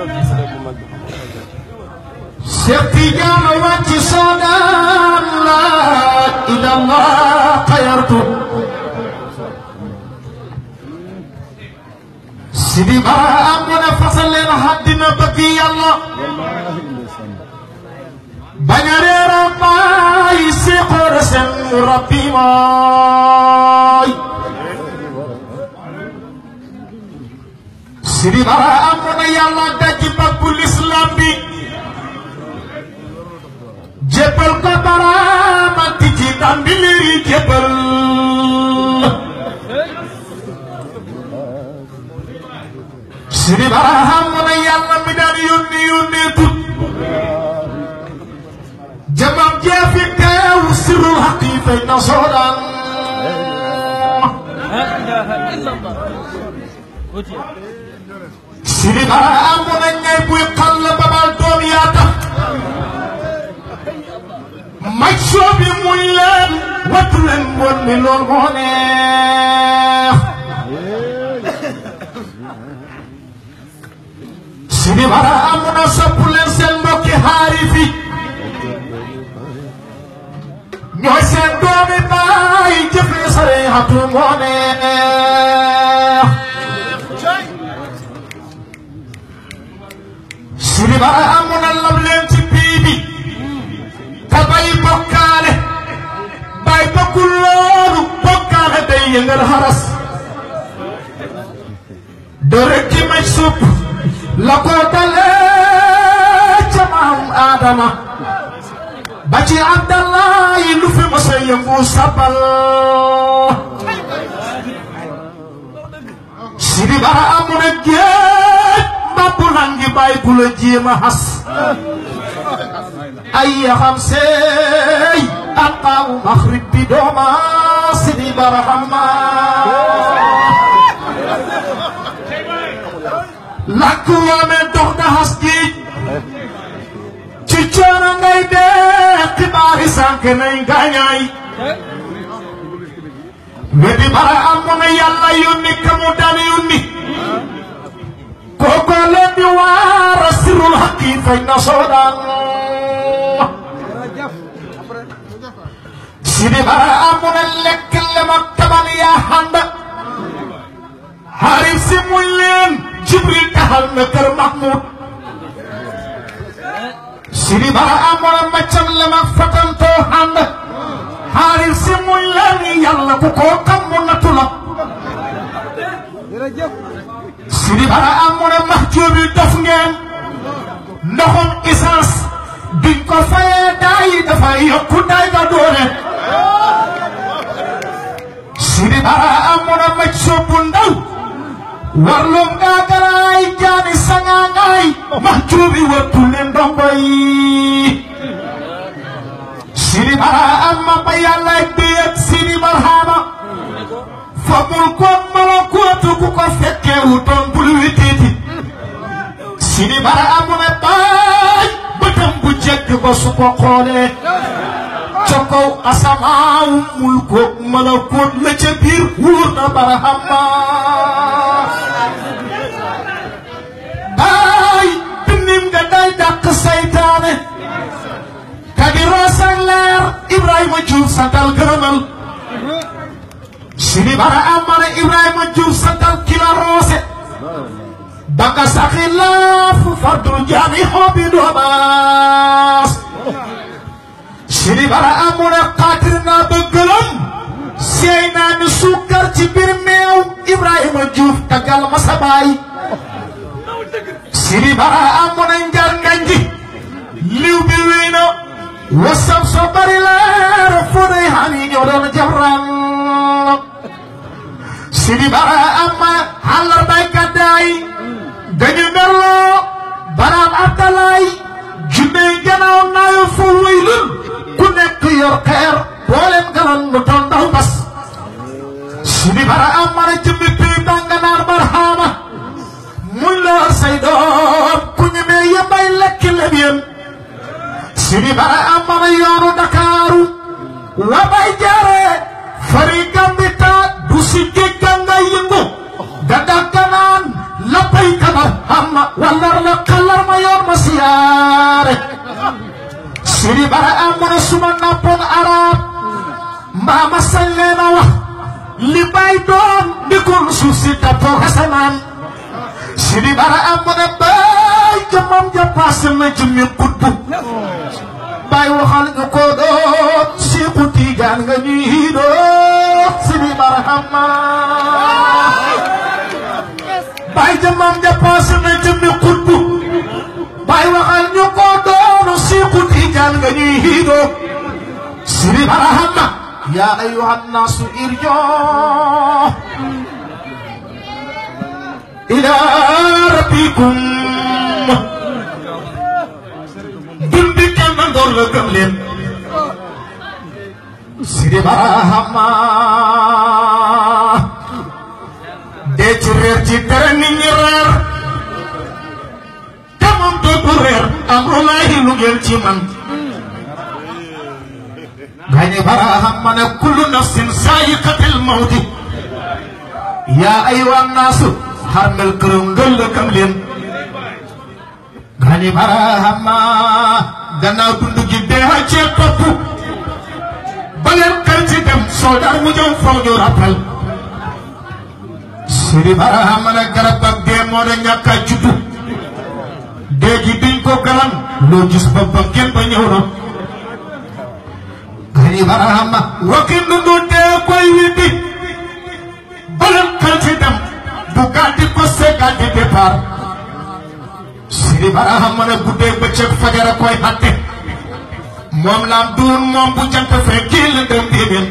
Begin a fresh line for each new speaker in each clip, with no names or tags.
Cheikh Tidiane wàcc soodaan la ilallah xayartu Sidi Bara am mu ne fasal leen àddina bëgg yàlla bañ a réeroo bàyyi seexoor seen rabbi mooy Sidi Bara am mu ne yàlla dajji baggu l'islam bi jébbal ko baraama ti ci dambi liri jébbal Sidi Bara am mu ne yàlla mi daan yónni yónnee tut jamam jeefi teew sirul xaqiifay na soodaan Sidi Bara amu na ñay buy xal babal doom yaa tax maj soobi muñ leen wattu leen mboon mi lool moo neex Sidi Bara amu na sopp leen seen mbokki xaarif yi ñooy seen doomi baay jëfee sare xatu moo neex Sidi Bara amu na lam leen ci bii bi te bay bokkaale bay bokkul loolu bokkaale day yëngal xaras doo rek ci maj supp la ko dalee ca maam Aadama ba ci Abdallah yi lu fi mos a yëngu sabal Sidi Bara amu na géej mbabbu nangi bàyyi ku la jéem a xas ay yaxam seey anqaawu maxrib bi dooma Sidi Bara xamma lakk waame dox na xas géej ci coono ngay dee xibaari sànq nañ gaañaay Sidi Bara amu na yàlla yónni ka mu daan yónni kooku leen di waar sirul xaqi fay na soodaan Sidi Bara amu na lekk lem ak taban yaa xànd xarit si muñ leen Jibril taxal na kër Mahmoud Sidi Bara amu na maccam lem ak fatantoo xànd xarit si muñ leen yàlla ku ko xam mu nattu la Sidi Bara amu na maxjoob yi def ngeen ndoxum essence biñ ko fayee daay dafay yokku daay ga doole Sidi Bara amu na maj soobu ndaw warlum gaagaraay jaani sangaangaay maxjoob yi wattu leen ndongo yi Sidi Bara amma ba yàlla déet Sidi Barhama fabul ko malakootu ku ko fekkee wutoon bul witiiti Sidi Bara amu na baay bëtam bu jekk ba su ko xoolee ca kaw asamaawu mul ko malakoot la ca biir wóor na Barhama baay bindim nga day dàq saytaane kadi roosan leer Ibrahima Diouf santal gërëmal Sidi Bara amane Ibrahima Diouf santal kila roose baka saxi laafu fardu jaami hoobi doobaas Sidi Bara amune xaatir naa ba gëlëm seey naa ni suukar ci biir meew Ibrahima Diouf taggal ma sa baay Sidi Bara amune njar nganji liw bi wéy na wasam so bari leer foo day xam yi ñoo doon jabran Sidi Bara amma xàllar bay gàddaay dañu merloo baraam abdalaay junne gannaaw naayo fu waylun ku nekk yor xeer boo leen galan mu toon ndaw bas Sidi Bara amma na jëmmi pii danganaar barhaama muy loor say doom ku ñemee yembay lekk lebien Sidi Bara amma na yoonu Dakaaru wa bay jaare fari gambita du si géej ga nga yëngu ga dakkanaan labbayka barhamma wallar la kallar ma yoon ma siyaare siri bara amoon suma nappoon arab mbaa ma sañ leen a wax li bay doon ndikul suuf si tappoo asamaan siri bara amoon bay jëmmam ja paase na jëmmi kutbu bay waxal nga ko doon Seexu Tijaan nga ñuy doon siri bara amma bay jëmmam ja paase na jëmmi kutbu bay waxal ñu ko doon Seexu Tijaan nga ñuy doon siri bara amma yaa ayyuhan naasu irjoo ilaa rabbikum dundi kenn ndoor la gëm leen siri barahama dee ci reer ci tere nit ñi reer te moom dootu reer amrulaahi lu ngeen ci man gañe barahama ne kullu nafsin saayiqatil mawti yaa ayyuhan naasu xarmel këram ngël la gëm leen gani barahama gannaaw dund gi dee cee topp ba leen kër ci dem soldat mu jëm faw ñu rappel siri barahama ne garab ak dee moo da ñàkk a juddu dee gi duñ ko galan loo gis boppam kenn ba ñëw na gani barahama wakki dundu dee koy widdi ba leen kër ci dem bu gàddi ko see gàddi départ siri baraham ma ne guddee bëccëg fajara koy atte moom laam duun moom bu jant fee kii la dem déedéet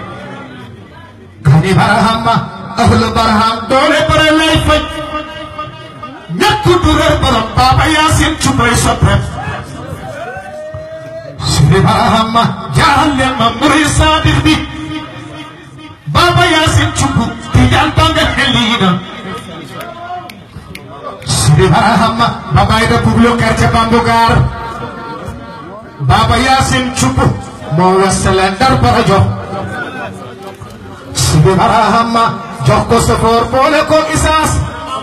gani baraham ma ahlu baraham doole bare lay faj ñàkk du réer borom baaba yaasin cubay soppe siri baraham ma jaaxal leen ma muri saadix bi baaba yaasin cubu tijaan tanga xelii na siri barahama babay da buglo quartier Bambougar baba Yacine Thioub moo westale Ndar barajo siri barahama jox ko safoor boole ko isaas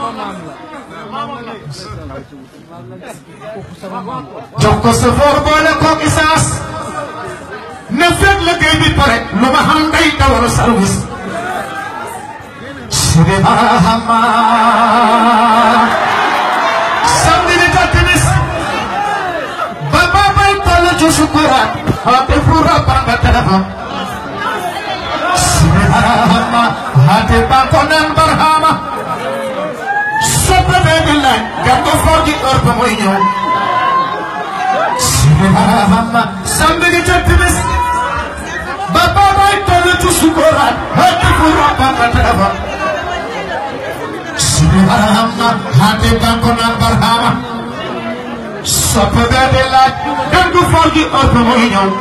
jox ko safoor boole ko isaas ne fekk liggéey bi pare lu ma xam day dawal service siri barahama samedi ni timis ba ba bay toll ci sukuraat hate fura banga téléphone sini barahama hate ba ko nan barahama soppe bee di laaj gar ko for gi heure ba muy ñëw sini barahama samedi ni timis ba ba bay toll ci sukuraat hate fura banga téléphone sini barahama hate ba ko nan barahama soppe bee di laaj gar ko for gi heure ba muy ñëw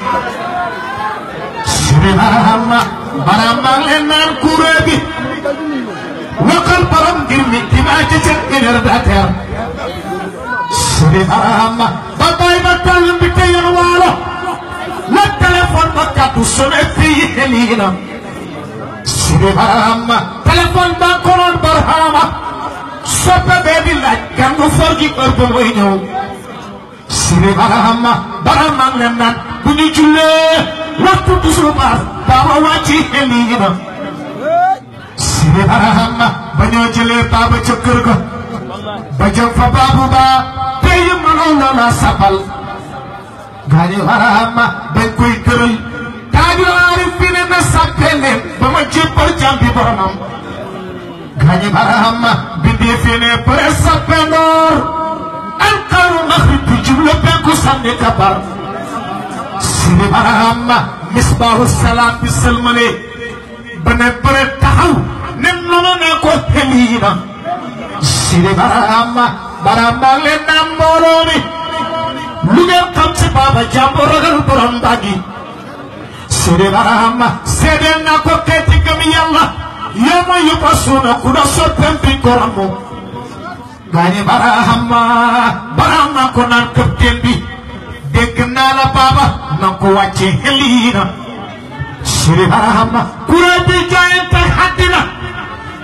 sini barahama barahama leen naan kuréel bi wakal borom ngir mi dinaa ci seen une de terre sini barahama ba bay ba toll bi te yor waalo la téléphone ba kàddu sonné fii xelii na sini barahama téléphone ba konoon barahama soppe bee di laaj gan gu for gi heure ba muy ñëw sini barahama barahama leen naan bu ñu jullee waxtu tusubaar baaba wàcci xelii na sini barahama ba ñoo jëlee baaba ca kër ga ba jëm fa baabu baa tey mënoon na la sabal gaañu barahama dañ koy gëral taaju aari fi ne na sappe leen ba ma jébbal jàmbi boromam gaañu barahama bindee fi ne bëre sappe ndoor alqaaru maxrib bi jublu penku sànni kabar sini barahama misbaahu salaam bi sëlmale ba ne bëre taxaw ne noonu ne ko xelii na sini barahama barahama leen naa mbooloo mi lu ngeen xam ci baaba jàmbo ragal borom mbaggi sini barahama seedeel naa ko keeti gëm yàlla yow ma yóbba suuna ku da soppem bi ko rambo gaañi barahama barahama ko naan këpteen bi dégg naa la baaba na ko wàcce xelii na sini barahama kuréel bi jaayante xaddina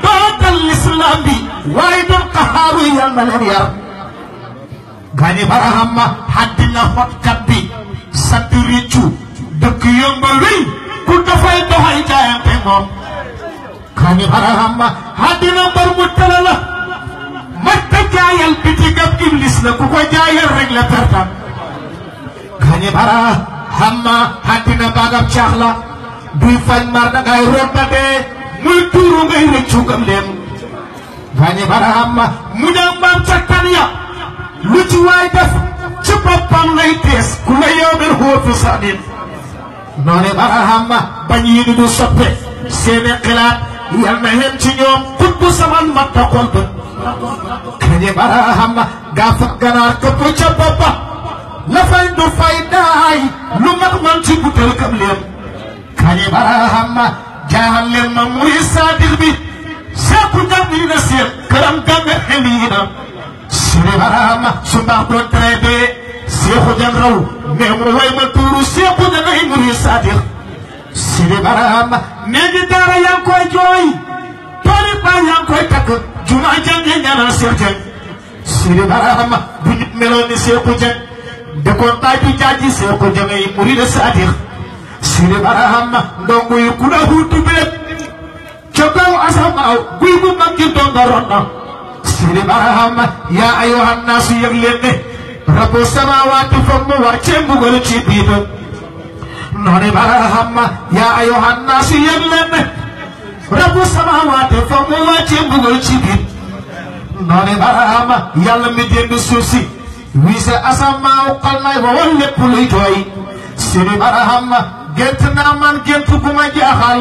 baatal lislaam bi waaye doon xaxaaru yal na leen yar gaañi barahama haddina xotkat bi sant riccu dëkk yomba wéy ku dafay doxay jaayante moom gaañi barahama haddina mbar mu tëla la matta jaayal bitigam iblis la ku ko jaayal rek la pertam gaañi barahama haddina baagam caax la duy fañ mar da ngay rodda dee muy tuuru ngay rëccu gam leen gaañi barahama mu ñaan maam ca kan ya lu ci waay def ci boppam lay tees ku la yowmil xóotu sadin noone barahama bañ yi du soppe seeni xilaat yal na hen ci ñoom xutbu saman matta xol bët kañe barahama gaa fat ganaar këpp ca boppa la fay du fay daay lu mag man ci butel kam leen kañe barahama jaaxal leen ma muy sadir bi seeku ñam yi na seet këram game xel yi na siri barahama su mbaax doon traité seexu jan raw mais mu way ma tuuru seexu jan ay muri sadir siri barahama néegi daara yaa ngi koy jooy tooli baa yaa ngi koy takk jumaa jàngee ñaanal seex jeng siri barahama bu nit meloon ni seexu jeng de ko taay bi jaaji seexu jeng ay muri de sadir siri barahama ndongo yi ku la huutu bépp ca kaw asamaaw guy bu mag gi doon nga ron na siri barahama yaa ayyuhan naasu yëg leen ne rabbu samawaati foog mu wàccee mbugal ci biitam noone barahama yaa ayyuhan naasu yëg leen ne rabbu samawaati foog mu wàccee mbugal ci biit noone barahama yàlla mi dénd suuf si wii sa asamaaw xal nay ba wal lépp luy jooy siri barahama gént naa man gént bu ma jaaxal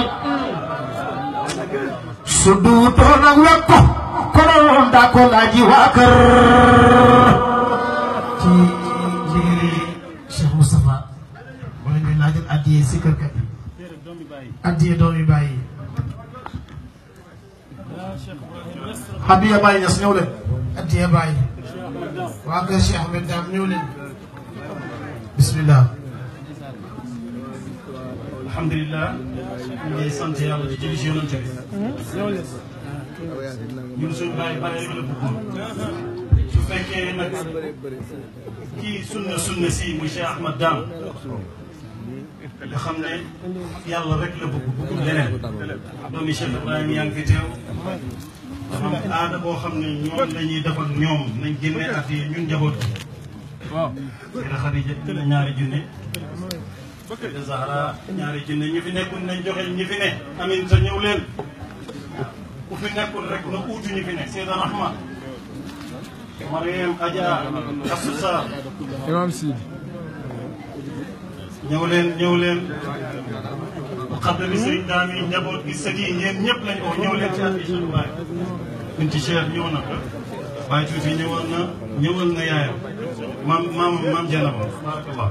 su duutoo nag wekk ko konoon daa ko laaji waa kër
ci ndigali Cheikh Moustapha wala ñu laajal addiyee si kër kat addiyee doomi bàyyi
Hadiya Baye Niass ñëw leen
addiyee bàyyi waa kër Cheikh Ahmed Dame ñëw leen bismillah
alhamdulilah ñu ngi sant yàlla ci julli si yonante bi ñun suñu bàyyi bàyyi rek la bëggoon su fekkee nag kii sunna sunna si muy Cheikh Ahmad Dame nga xam ne yàlla rek la bëgg bëggul leneen doomi Cheikh Ibrahima yaa ngi fi teew dafa am aada boo xam ne ñoom lañuy def ak ñoom nañ génne at yi ñun njaboot bi Seyda Khadija dina ñaari junne Seyda Zahra ñaari junne ñi fi nekkul nañ joxe ñi fi ne amin sa ñëw leen ku fi nekkul rek na uutu ñi fi ne Seyda Rahma Mariam Adja Assou Sarr
Imam Sidi
ñëw leen ñëw leen xadda bi sëriñ daam yi njaboot gi sët yi ñeen ñëpp lañ oo ñëw leen ci at bi Cheikh Baye binti Cheikh ñëw na Baye tuuti ñëwal na ñëwal na yaayam maam maam maam Janaba barakallah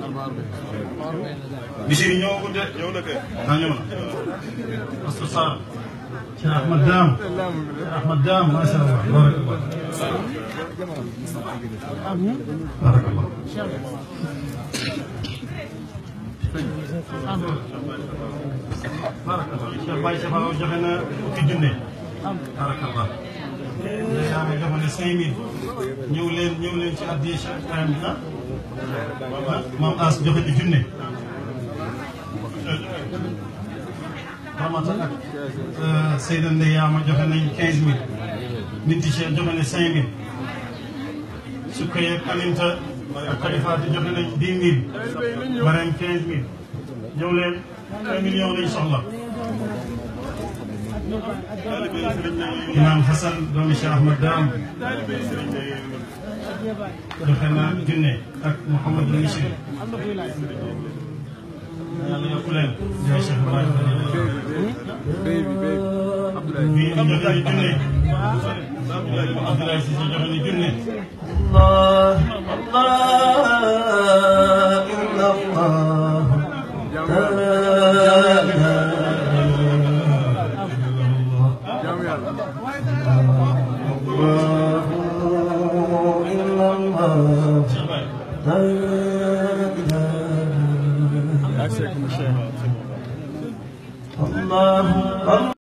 Bichiri ñëwagul de ñëw na kay ah ñëw na Astou Sarr Cheikh Ahmad Dame Cheikh Ahmad Dame macha allah barakallah barakallah barakallah Cheikh Baye Cheikh Awa joxe na fukki junne barakallah yaa ngi joxe ne cinq mille ñëw leen ñëw leen ci addi Cheikh Ibrahim bi ah maam As joxe ci junne Ramata ak Seyda Ndeye Yaama joxe nañ quinze mille Binti Cheikh joxe ne cinq mille Sukkay ak Aminta ak Khalifaati joxe nañ dix mille Marème quinze mille ñëw leen un million lañ soxla Imam Hassan doomi Cheikh Ahmad Dame joxe na junne ak Mouhamadou Michel yàlla yokk leen jaay Cheikh Ibrahima bii joxe na junne Abdoulaye Cissé joxe na junne
الله الله إلا الله لا إله إلا الله